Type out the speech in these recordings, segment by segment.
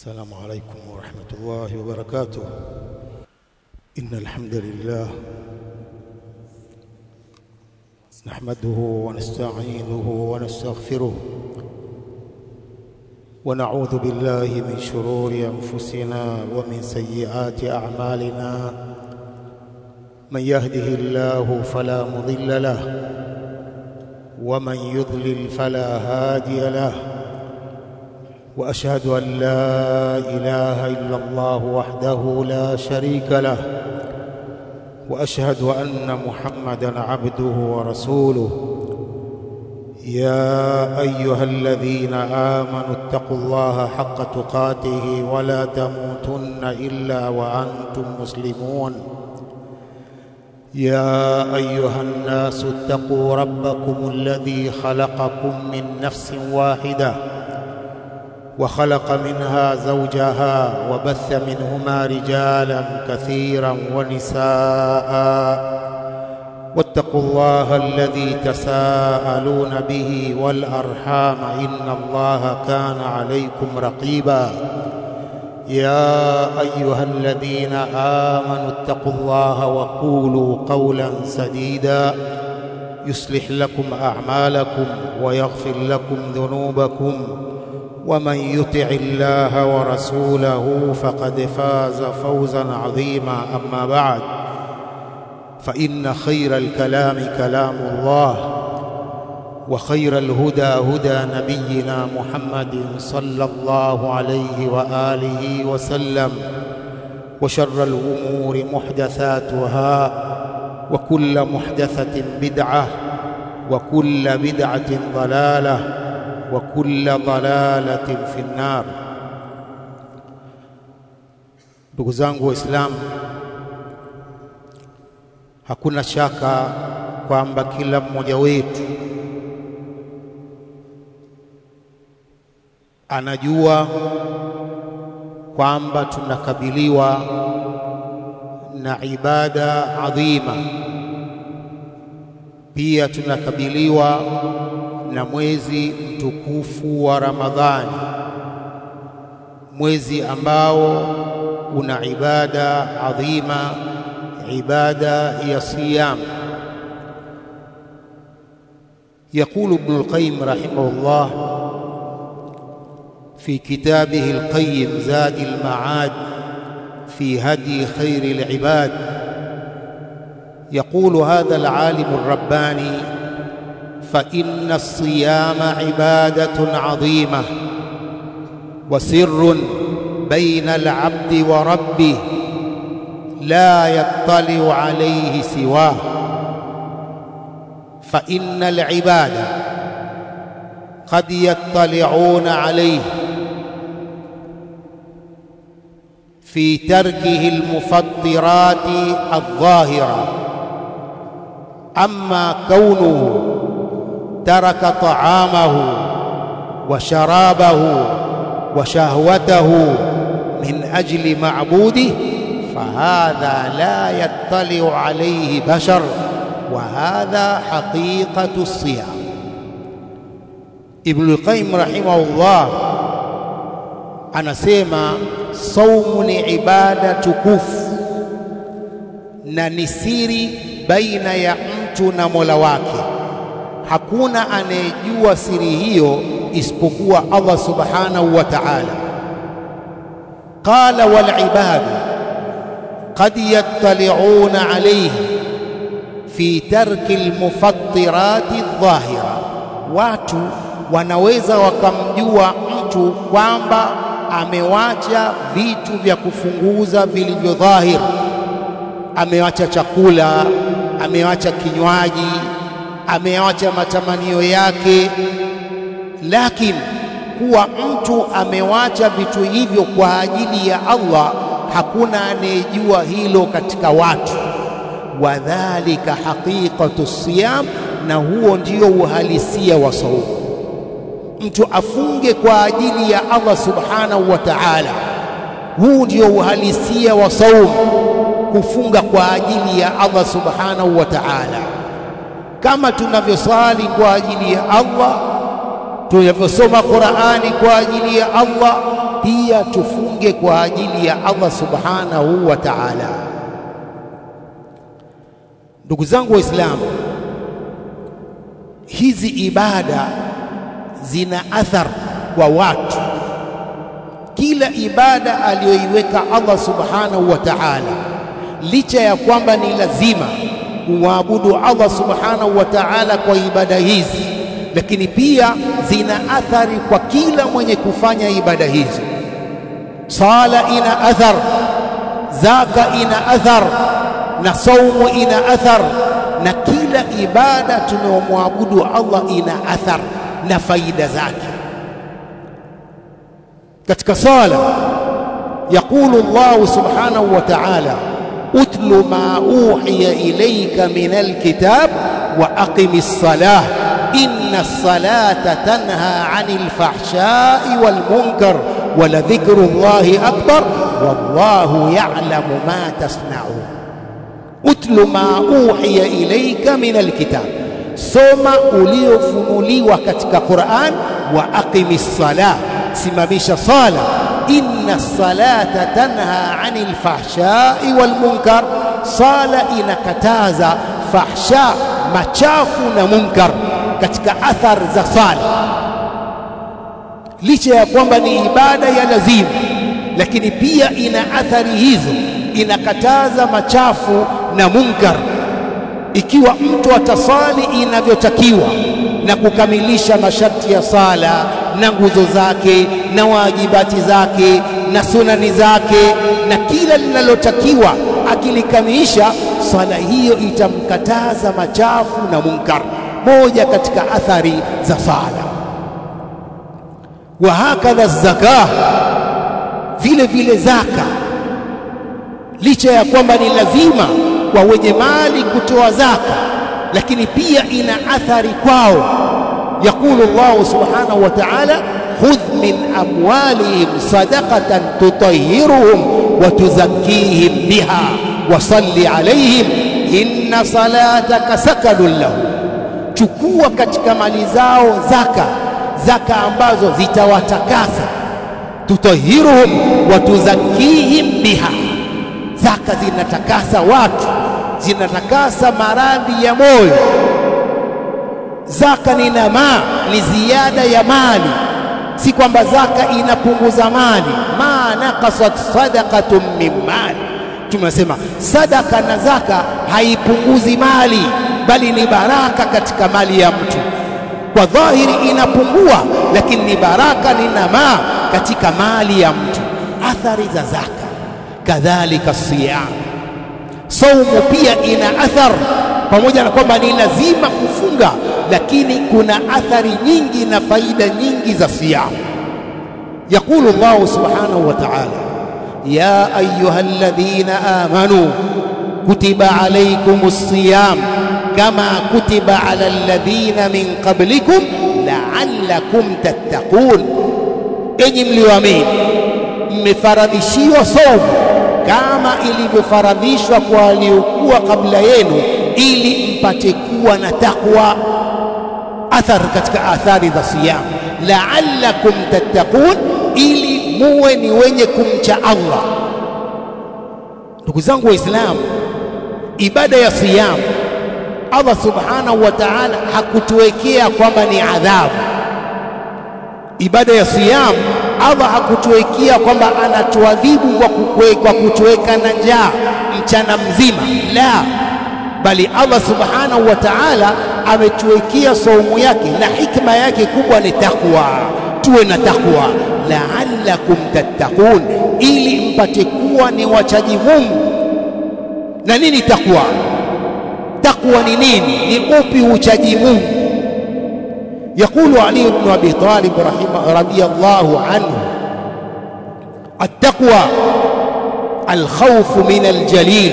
السلام عليكم ورحمة الله وبركاته إن الحمد لله نحمده ونستعينه ونستغفره ونعوذ بالله من شرور أنفسنا ومن سيئات أعمالنا من يهده الله فلا مضل له ومن يضلل فلا هادي له واشهد ان لا اله الا الله وحده لا شريك له واشهد ان محمدا عبده ورسوله يا ايها الذين امنوا اتقوا الله حق تقاته ولا تموتن الا وانتم مسلمون يا ايها الناس اتقوا ربكم الذي خلقكم من نفس واحده وخلق منها زوجها وبث منهما رجالا كثيرا ونساء واتقوا الله الذي تساءلون به والارحام ان الله كان عليكم رقيبا يا ايها الذين امنوا اتقوا الله وقولوا قولا سديدا يصلح لكم اعمالكم ويغفر لكم ذنوبكم ومن يطع الله ورسوله فقد فاز فوزا عظيما اما بعد فان خير الكلام كلام الله وخير الهدى هدى نبينا محمد صلى الله عليه واله وسلم وشر الامور محدثاتها وكل محدثه بدعه وكل بدعه ضلاله وكل ضلالة في النار ndugu zangu waislamu hakuna shaka kwamba kila mmoja wetu anajua kwamba tunakabiliwa na ibada adhima pia tunakabiliwa na mwezi mtukufu wa Ramadhani, mwezi ambao una ibada adhima, ibada ya siyam. يقول ابن القيم رحمه الله في كتابه القيم زاد المعاد في هدي خير العباد يقول هذا العالم الرباني فإن الصيام عبادة عظيمة وسر بين العبد وربه لا يطلع عليه سواه فإن العباد قد يطلعون عليه في تركه المفطرات الظاهرة أما كونه ترك طعامه وشرابه وشهوته من اجل معبوده فهذا لا يطلع عليه بشر وهذا حقيقه الصيام ابن القيم رحمه الله anasema saumu ni ibada tukufu na ni siri baina ya mtu na Mola wake hakuna anayejua siri hiyo isipokuwa Allah subhanahu wa ta'ala. Qala wal ibadu qad yattali'una alayhi fi tarki almufattirati adh-dhahira, watu wanaweza wakamjua mtu kwamba amewacha vitu vya kufunguza vilivyo dhahir, amewacha chakula, amewacha kinywaji, ameacha matamanio yake, lakini kuwa mtu amewacha vitu hivyo kwa ajili ya Allah, hakuna anayejua hilo katika watu. Wadhalika haqiqatu siyam, na huo ndio uhalisia wa saumu. Mtu afunge kwa ajili ya Allah subhanahu wa ta'ala, huu ndio uhalisia wa saumu, kufunga kwa ajili ya Allah subhanahu wa ta'ala kama tunavyosali kwa ajili ya Allah, tunavyosoma Qur'ani kwa ajili ya Allah, pia tufunge kwa ajili ya Allah subhanahu wa ta'ala. Ndugu zangu Waislamu, hizi ibada zina athar kwa watu. Kila ibada aliyoiweka Allah subhanahu wa ta'ala, licha ya kwamba ni lazima kumwabudu Allah subhanahu wa ta'ala kwa ibada hizi, lakini pia zina athari kwa kila mwenye kufanya ibada hizi. Sala ina athar, zaka ina athar, na saumu ina athar, na kila ibada tunayomwabudu Allah ina athar na faida zake. Katika sala yaqulu Allah subhanahu wa ta'ala utlu ma uhiya ilayka min alkitab wa aqimi ssalah inna ssalata tanha 'anil fahsha'i wal munkar wa la dhikru Allahi akbar wallahu ya'lamu ma tasna'un utlu ma uhiya ilayka min alkitab soma uliofunuliwa katika Qur'an wa aqimi ssalah simamisha sala inna salata tanha anil fahshai wal munkar, sala inakataza fahsha, machafu na munkar. Katika athar za sala, licha ya kwamba ni ibada ya lazima, lakini pia ina athari hizo, inakataza machafu na munkar. Ikiwa mtu atasali inavyotakiwa na kukamilisha masharti ya sala na nguzo zake na wajibati zake na sunani zake na kila linalotakiwa akilikamilisha, swala hiyo itamkataza machafu na munkar. Moja katika athari za sala. Wa hakadha zaka, vile vile zaka, licha ya kwamba ni lazima kwa wenye mali kutoa zaka, lakini pia ina athari kwao. Yaqulu Allahu subhanahu wa ta'ala khudh min amwalihim sadaqatan tutahhiruhum wa tuzakkihim biha wa salli alayhim inna salataka sakanun lahum, chukua katika mali zao zaka, zaka ambazo zitawatakasa. Tutahhiruhum wa tuzakkihim biha, zaka zinatakasa watu, zinatakasa maradhi ya moyo. Zaka ni namaa, ni ziada ya mali si kwamba zaka inapunguza mali. ma naqasat sadaqatun min mali, tumesema sadaka na zaka haipunguzi mali, bali ni baraka katika mali ya mtu. Kwa dhahiri inapungua, lakini ni baraka, ni namaa katika mali ya mtu. Athari za zaka. Kadhalika siyam, saumu pia ina athar, pamoja na kwamba ni lazima kufunga lakini kuna athari nyingi na faida nyingi za siyam. Yaqulu Allahu subhanahu wa ta'ala, ya ayuha alladhina amanu kutiba alaykumus siyam kama kutiba ala alladhina min qablikum la'allakum tattaqun, enyi mlioamini, mmefaradhishiwa saumu kama ilivyofaradhishwa kwa waliokuwa kabla yenu, ili mpate kuwa na takwa athar katika athari za siyam, la'allakum tattaqun, ili muwe ni wenye kumcha Allah. Ndugu zangu Waislamu, ibada ya siyam Allah subhanahu wa ta'ala hakutuwekea kwamba ni adhabu. Ibada ya siyam Allah hakutuwekea kwamba anatuadhibu kwa, kwa kutuweka na njaa mchana mzima, la bali Allah subhanahu wa ta'ala ametuwekea saumu yake na hikma yake kubwa ni takwa. Tuwe na takwa, la'allakum tattaqun, ili mpate kuwa ni wachaji Mungu. Na nini takwa? Takwa ni nini? Ni upi uchaji Mungu? Yaqulu Ali ibn Abi Talib radhiyallahu anhu, at-taqwa al-khawfu min al-jalil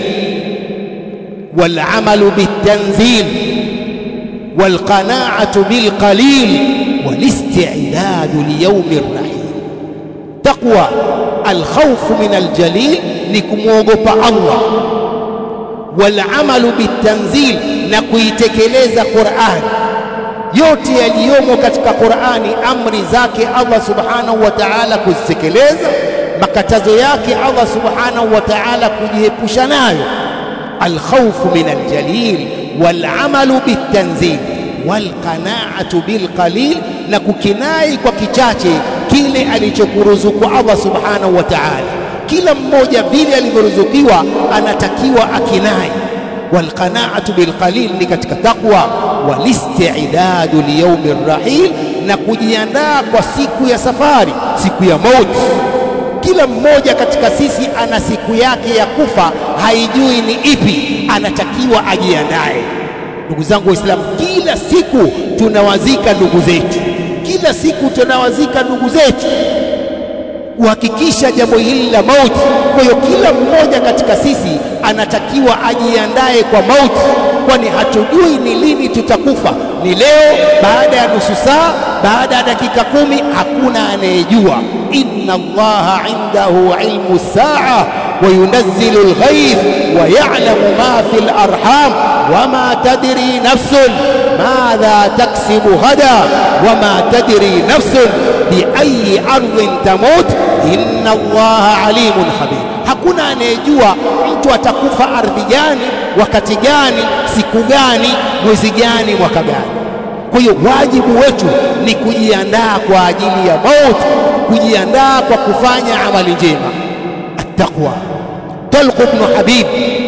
والعمل بالتنزيل والقناعة بالقليل والاستعداد ليوم الرحيل تقوى الخوف من الجليل نكموغوبا الله والعمل بالتنزيل نكويتكلeza Qur'an yote yaliyomo katika Qur'ani, amri zake Allah subhanahu wa ta'ala kuzitekeleza, makatazo yake Allah subhanahu wa ta'ala kujiepusha nayo. Alkhawfu min aljalil walamalu bitanzil walqanaatu bilqalil, na kukinai kwa kichache kile alichokuruzuku Allah subhanahu wa ta'ala. Kila mmoja vile alivyoruzukiwa anatakiwa akinai. Walqanaatu bilqalil ni katika taqwa, walistidadu liyaumi rrahil, na kujiandaa kwa siku ya safari, siku ya mauti. Kila mmoja katika sisi ana siku yake ya kufa, haijui ni ipi, anatakiwa ajiandae. Ndugu zangu Waislamu, kila siku tunawazika ndugu zetu, kila siku tunawazika ndugu zetu, kuhakikisha jambo hili la mauti. Kwa hiyo kila mmoja katika sisi anatakiwa ajiandae kwa mauti, kwani hatujui ni lini tutakufa. Ni leo, baada ya nusu saa, baada ya dakika kumi? Hakuna anayejua. inna Allaha indahu ilmu saa wa yunazzilu alghayth wa ya'lamu ma fi alarham wama tadri nafsun madha taksibu ghada wama tadri nafsun biayi ardhin tamut inna Allaha alimun khabir. Hakuna anayejua mtu atakufa ardhi gani, wakati gani, siku gani, mwezi gani, mwaka gani. Kwa hiyo wajibu wetu ni kujiandaa kwa ajili ya mauti, kujiandaa kwa kufanya amali njema. Attaqwa. Talq ibn Habib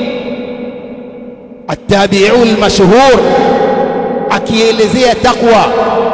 attabi'u al-mashhur akielezea taqwa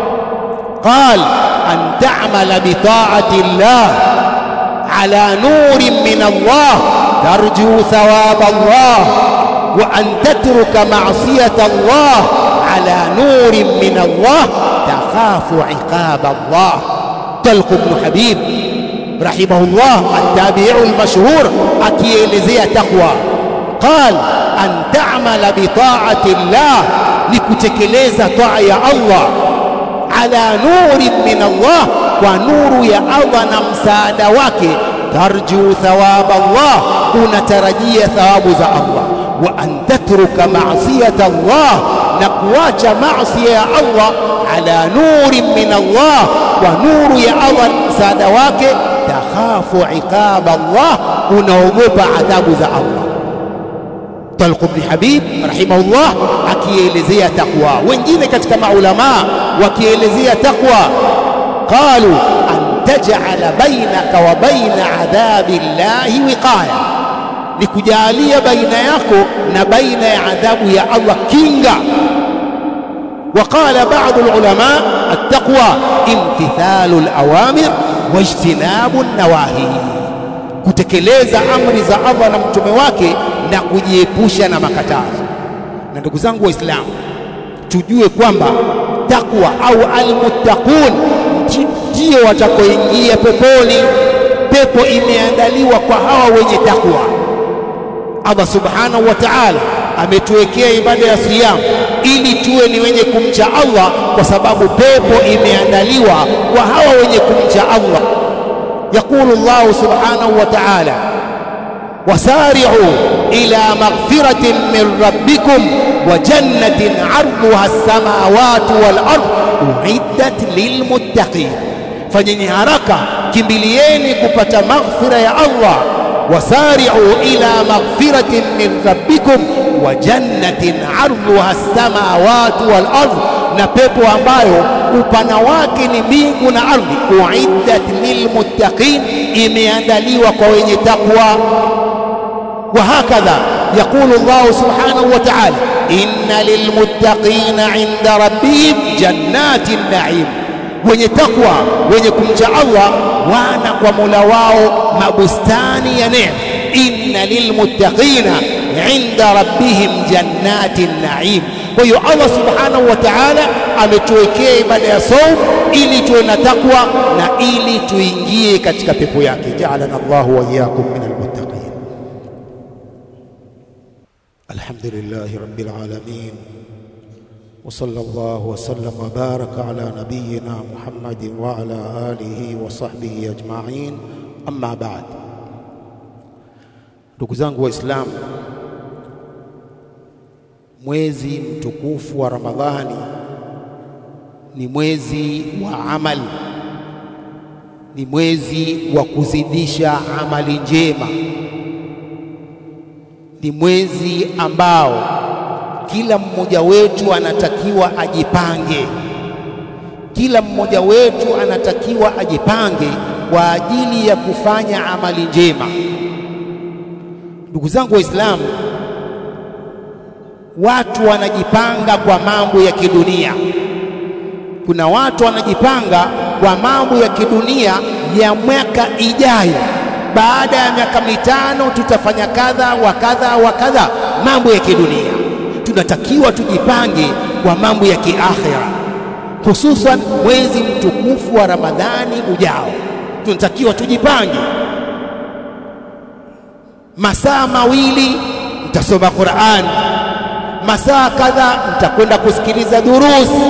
qal an ta'mala bi ta'ati Allah ala nurin min Allah tarju thawab Allah wa an tatruka ma'siyata Allah ala nurin min Allah takhafu iqab Allah Talq ibn Habib rahimahullah attabi'u al-mashhur akielezea taqwa qal an ta'mala bi ta'ati Allah ni kutekeleza taa ya Allah ala nurin min Allah kwa nuru ya Allah na msaada wake tarju thawab Allah unatarajia thawabu za Allah wa an tatruka ma'siyata Allah na kuacha maasi ya Allah ala nurin min Allah kwa nuru ya Allah msaada wake takhafu iqab Allah unaogopa adhabu za Allah Talq ibn Habib rahimahullah akielezea taqwa. Wengine katika maulamaa wakielezea taqwa qalu an taj'ala bainaka wa baina adhabi llahi wiqaya, ni kujalia baina yako na baina ya adhabu ya Allah kinga. وقال بعض العلماء التقوى امتثال الأوامر واجتناب النواهي kutekeleza amri za Allah na mtume wake na kujiepusha na makatazo. Na ndugu zangu Waislamu, tujue kwamba takwa au almuttaqun ndio watakoingia peponi. Pepo imeandaliwa kwa hawa wenye takwa. Allah subhanahu wa ta'ala ametuwekea ibada ya siyam ili tuwe ni wenye kumcha Allah, kwa sababu pepo imeandaliwa kwa hawa wenye kumcha Allah. يقول الله سبحانه وتعالى وسارعوا إلى مغفرة من ربكم وجنة عرضها السماوات والأرض أعدت للمتقين fanyeni haraka kimbilieni kupata maghfira ya Allah wasari'u ila maghfiratin min rabbikum wa jannatin 'arduha as-samawati wal ardh na pepo ambayo upana wake ni mbingu na ardhi uiddat lilmuttaqin imeandaliwa kwa wenye takwa وهكذا يقول الله سبحانه وتعالى إن للمتقين عند ربهم جنات النعيم wenye takwa wenye kumcha Allah wana kwa Mola wao mabustani ya neema inna lilmuttaqina inda rabbihim jannatin naim kwa hiyo Allah subhanahu wa ta'ala ametuwekea ibada ya saum ili tuwe na takwa na ili tuingie katika pepo yake ja'alana Allahu wa iyyakum min almuttaqin alhamdulillahi rabbil alamin وصلى الله وسلم وبارك على نبينا محمد وعلى آله وصحبه أجمعين أما بعد ndugu zangu waislamu mwezi mtukufu wa ramadhani ni mwezi wa amal, ni mwezi wa kuzidisha amali njema, ni mwezi ambao kila mmoja wetu anatakiwa ajipange, kila mmoja wetu anatakiwa ajipange kwa ajili ya kufanya amali njema. Ndugu zangu Waislamu, watu wanajipanga kwa mambo ya kidunia. Kuna watu wanajipanga kwa mambo ya kidunia ya mwaka ijayo, baada ya miaka mitano tutafanya kadha wa kadha wa kadha, mambo ya kidunia. Tunatakiwa tujipange kwa mambo ya kiakhira, hususan mwezi mtukufu wa Ramadhani ujao. Tunatakiwa tujipange, masaa mawili mtasoma Qur'an, masaa kadha mtakwenda kusikiliza durusi,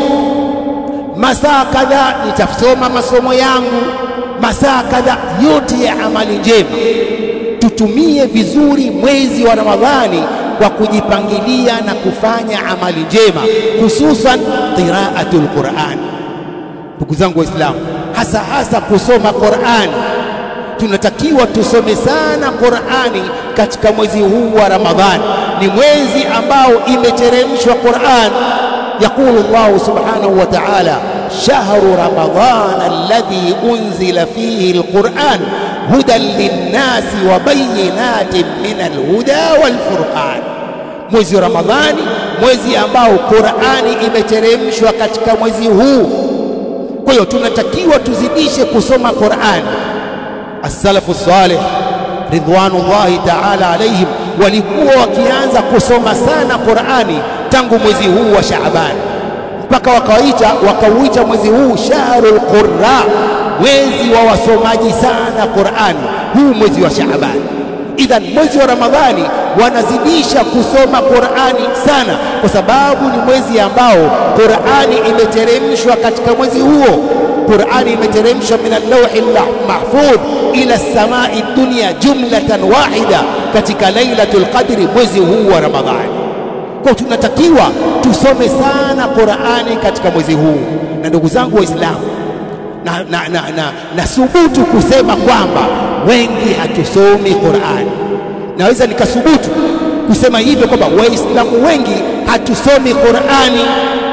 masaa kadha nitasoma masomo yangu, masaa kadha yote ya amali njema. Tutumie vizuri mwezi wa Ramadhani kwa kujipangilia na kufanya amali njema, hususan qiraatul Qur'an. Ndugu zangu Waislamu, hasa hasa kusoma Qur'an tunatakiwa tusome sana Qur'ani katika mwezi huu wa Ramadhani. Ni mwezi ambao imeteremshwa Qur'an. Yaqulu Allahu subhanahu wa ta'ala, shahru ramadhana alladhi unzila fihi alquran hudan linnasi wa bayinatin min alhuda walfurqan, mwezi wa Ramadhani, mwezi ambao Qur'ani imeteremshwa katika mwezi huu. Kwa hiyo tunatakiwa tuzidishe kusoma Qur'ani. As-salafu salih ridwanullahi ta'ala alaihim walikuwa wakianza kusoma sana Qur'ani tangu mwezi huu wa Shaaban mpaka wakawaita wakauita mwezi huu shahrul qurra, mwezi wa wasomaji sana Qur'ani, huu mwezi wa Shaaban. Idhan, mwezi wa Ramadhani wanazidisha kusoma Qur'ani sana, kwa sababu ni mwezi ambao Qur'ani imeteremshwa katika mwezi huo. Qur'ani imeteremshwa min al-lawhi mahfudh ila samai dunya jumlatan wahida katika lailatul qadri, mwezi huu wa Ramadhani. Kwa tunatakiwa tusome sana Qur'ani katika mwezi huu, na ndugu zangu Waislamu, na, na, na, na, na subutu kusema kwamba wengi hatusomi Qur'ani. Naweza nikasubutu kusema hivyo kwamba Waislamu wengi hatusomi Qur'ani.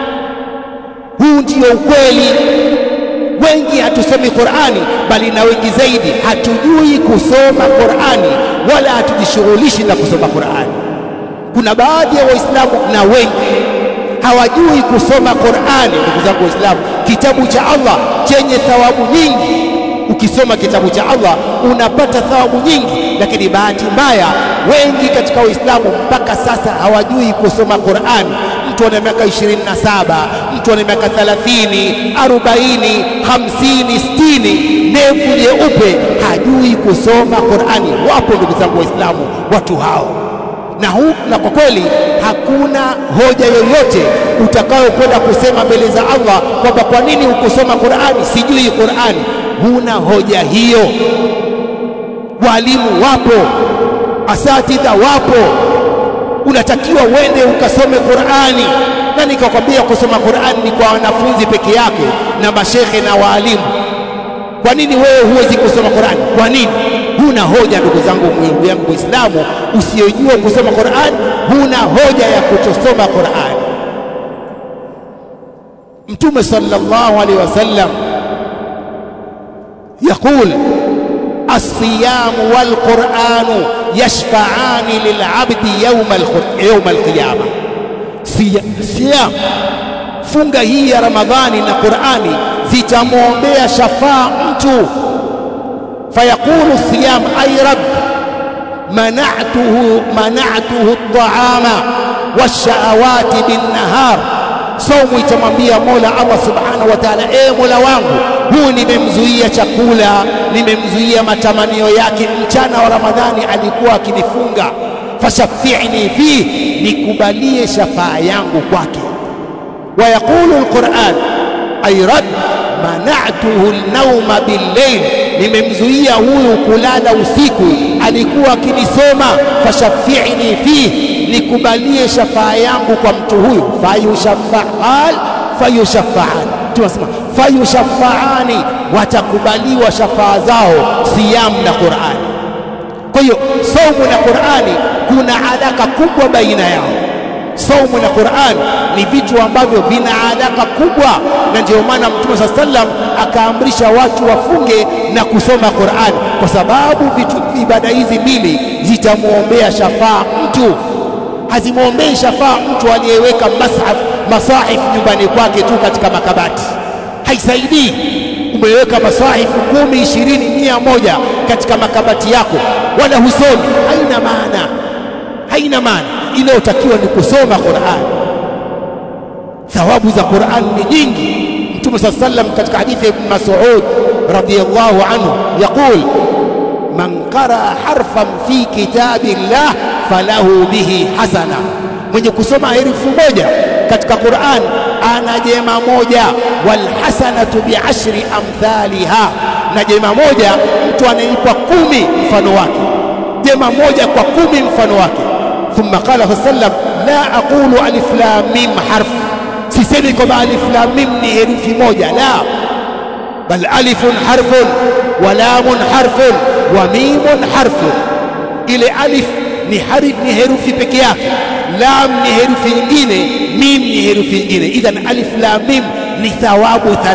Huu ndio ukweli. Wengi hatusomi Qur'ani, bali na wengi zaidi hatujui kusoma Qur'ani wala hatujishughulishi na kusoma Qur'ani. Kuna baadhi ya Waislamu na wengi hawajui kusoma Qur'ani. Ndugu zangu Waislamu, kitabu cha Allah chenye thawabu nyingi. Ukisoma kitabu cha Allah unapata thawabu nyingi, lakini bahati mbaya wengi katika Waislamu mpaka sasa hawajui kusoma Qur'ani. Mtu ana miaka 27, mtu ana miaka 30, 40, 50, 60, ndevu nyeupe, hajui kusoma Qur'ani. Wapo ndugu zangu Waislamu watu hao na, hu, na kwa kweli hakuna hoja yoyote utakayokwenda kusema mbele za Allah kwamba kwa nini hukusoma Qur'ani, sijui Qur'ani. Huna hoja hiyo. Walimu wapo, asatidha wapo, unatakiwa uende ukasome Qur'ani. Na nikakwambia kusoma Qur'ani ni kwa wanafunzi peke yake na mashekhe na waalimu. Kwa nini wewe huwezi kusoma Qur'ani? Kwa nini? Huna hoja, ndugu zangu, ndugu yangu Muislamu usiyojua kusoma Qur'an, huna hoja ya kutosoma Qur'an. Mtume sallallahu alaihi wasallam yaqul as-siyamu wal qur'anu yashfa'ani lil 'abdi yawm al-yawm al-qiyama. Siyam, funga hii ya Ramadhani na Qur'ani zitamwombea shafaa mtu فيقول الصيام أي رب منعته منعته الطعام والشهوات بالنهار saumu itamwambia Mola Allah subhanahu wa ta'ala, e Mola wangu, huu nimemzuia chakula, nimemzuia matamanio yake. Mchana wa Ramadhani alikuwa akinifunga, fashafi'ni fi, nikubalie shafaa yangu kwake. Wa yaqulu alquran ay rabb mana'tuhu an-nawma bil-layl nimemzuia huyu kulala usiku, alikuwa akinisoma. Fashafi'ni fihi, nikubalie shafaa yangu kwa mtu huyu. Fayushafa'al fayushafa'an, Mtume anasema fayushaffaani, watakubaliwa shafaa zao siyam na Qur'ani. Kwa hiyo saumu na Qur'ani kuna alaka kubwa baina yao. Saumu na Qur'an ni vitu ambavyo vina alaka kubwa, na ndio maana Mtume saa sallam akaamrisha watu wafunge na kusoma Qur'an, kwa sababu vitu ibada hizi mbili zitamwombea shafaa mtu. Hazimwombei shafaa mtu aliyeweka mashaf masahif nyumbani kwake tu katika makabati, haisaidii. Umeweka masahifu kumi, ishirini, mia moja katika makabati yako, wala husomi, haina maana, haina maana. Inayotakiwa ni kusoma Qur'an. Thawabu za Qur'an ni nyingi. Mtume saa sallam katika hadithi ya Ibn Mas'ud radhiyallahu anhu yaqul man qaraa harfan fi kitabillah falahu bihi hasana, mwenye kusoma herufi moja katika Qur'an ana jema moja. Walhasanatu biashri amthaliha, na jema moja mtu anaipa kumi mfano wake, jema moja kwa kumi mfano wake. Thumma qala sallam la aqulu alif lam mim harf, sisemi kwamba alif lam mim ni herufi moja, la bal alifun harfun wa lamun harfun wa mimun harfun. Ile alif ni harif, ni herufi peke yake, lam ni herufi nyingine, mim ni herufi nyingine. Idhan alif lam mim ni thawabu 30.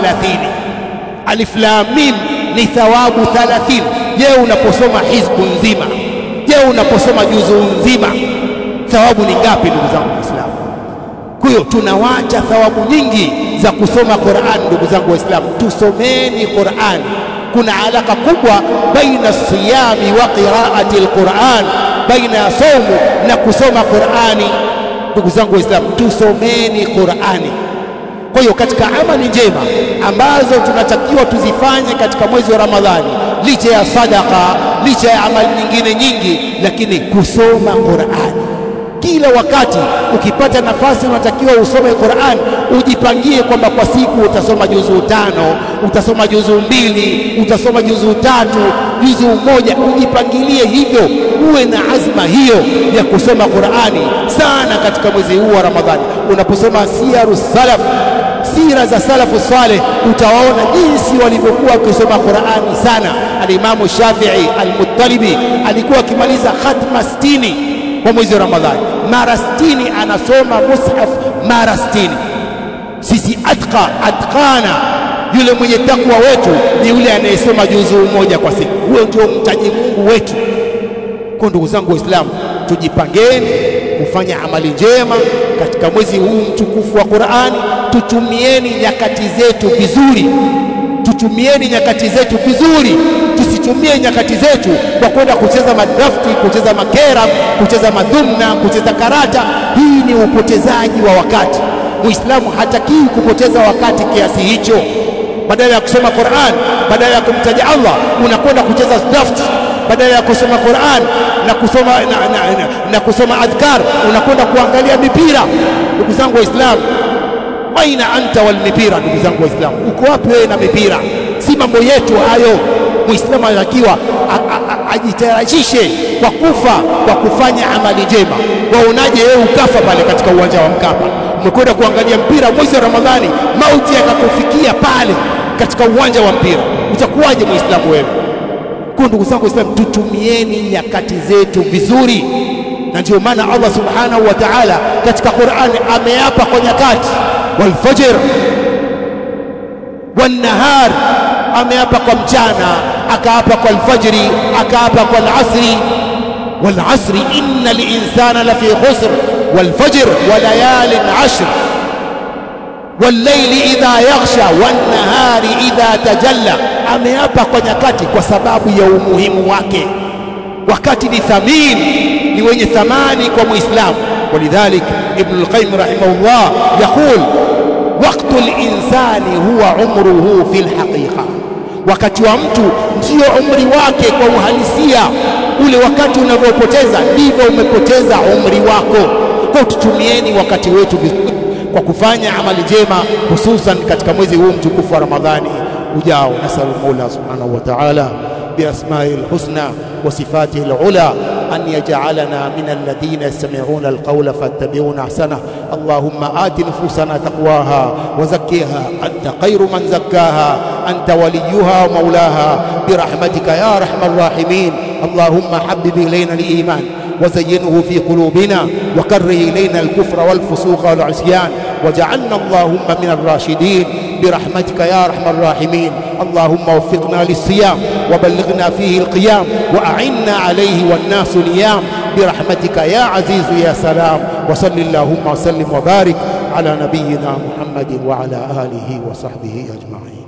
Alif lam mim ni thawabu 30. Je, unaposoma hizbu nzima, je, unaposoma juzu nzima, thawabu ni ngapi, ndugu zangu Waislamu? Kwa hiyo tunawacha thawabu nyingi za kusoma Qur'an. Ndugu zangu Waislamu, tusomeni Qur'an. Kuna alaka kubwa baina siyami wa qiraati alquran, baina ya somo na kusoma Qur'ani. Ndugu zangu Waislamu, tusomeni Qur'ani. Kwa hiyo katika amali njema ambazo tunatakiwa tuzifanye katika mwezi wa Ramadhani, licha ya sadaka, licha ya amali nyingine nyingi, lakini kusoma Qur'ani kila wakati ukipata nafasi unatakiwa usome Qur'an, ujipangie kwamba kwa siku utasoma juzuu tano, utasoma juzuu mbili, utasoma juzuu tatu, juzuu moja. Ujipangilie hivyo, uwe na azma hiyo ya kusoma Qur'ani sana katika mwezi huu wa Ramadhani. Unaposoma siyaru salaf, sira za salafu saleh, utawaona jinsi walivyokuwa wakisoma Qur'ani sana. Alimamu Shafi'i Al-Muttalibi alikuwa akimaliza khatma sitini kwa mwezi wa Ramadhani, mara sitini anasoma mushaf mara sitini. Sisi atqa atqana, yule mwenye takwa wetu ni yule anayesoma juzuu moja kwa siku. Huyo ndio mtaji Mungu wetu. Kwa ndugu zangu Waislamu, tujipangeni kufanya amali njema katika mwezi huu mtukufu wa Qur'ani. Tutumieni nyakati zetu vizuri, tutumieni nyakati zetu vizuri tusitumie nyakati zetu kwa kwenda kucheza madrafti, kucheza makera, kucheza madhumna, kucheza karata. Hii ni upotezaji wa wakati. Muislamu hatakiwi kupoteza wakati kiasi hicho. Badala ya kusoma Qur'an, badala ya kumtaja Allah, unakwenda kucheza drafti. Badala ya kusoma Qur'an na kusoma, na, na, na, na kusoma adhkar, unakwenda kuangalia mipira. Ndugu zangu Waislamu, aina anta wal mipira? Ndugu zangu Waislamu, uko wapi wewe na mipira? Si mambo yetu hayo. Muislamu anatakiwa ajitayarishe kwa kufa kwa kufanya amali njema. Waonaje wewe ukafa pale katika uwanja wa Mkapa, umekwenda kuangalia mpira mwezi wa Ramadhani, mauti yakakufikia pale katika uwanja wa mpira, utakuwaje Muislamu wewe? Kwa ndugu zangu Waislamu, tutumieni nyakati zetu vizuri, na ndio maana Allah subhanahu wa ta'ala katika Qur'ani ameapa kwa nyakati, walfajr wannahar ameapa kwa mchana, akaapa kwa alfajri, akaapa kwa alasri. Walasri inna linsana lafi khusr walfajr wa layalin ashr wallayli idha yaghsha wannahari idha tajalla. Ameapa kwa nyakati kwa sababu ya umuhimu wake. Wakati ni thamini, ni wenye thamani kwa Muislamu. Walidhalik Ibn al-Qayyim rahimahullah yaqul waqtu linsani huwa umruhu fi lhaqiqa, wakati wa mtu ndio umri wake kwa uhalisia. Ule wakati unavyopoteza ndivyo umepoteza umri wako. Kwa tutumieni wakati wetu vizuri kwa kufanya amali njema, hususan katika mwezi huu mtukufu wa Ramadhani ujao. Nasalu Mola subhanahu wa ta'ala biasmaihi lhusna wa sifatihi lula أن يجعلنا من الذين يستمعون القول فاتبعون أحسنه اللهم آت نفوسنا تقواها وزكها أنت خير من زكاها أنت وليها ومولاها برحمتك يا أرحم الراحمين اللهم حبب إلينا الإيمان وزينه في قلوبنا وكره إلينا الكفر والفسوق والعصيان وجعلنا اللهم من الراشدين برحمتك يا أرحم الراحمين اللهم وفقنا للصيام وبلغنا فيه القيام وأعنا عليه والناس نيام برحمتك يا عزيز يا سلام وصل اللهم وسلم وبارك على نبينا محمد وعلى آله وصحبه أجمعين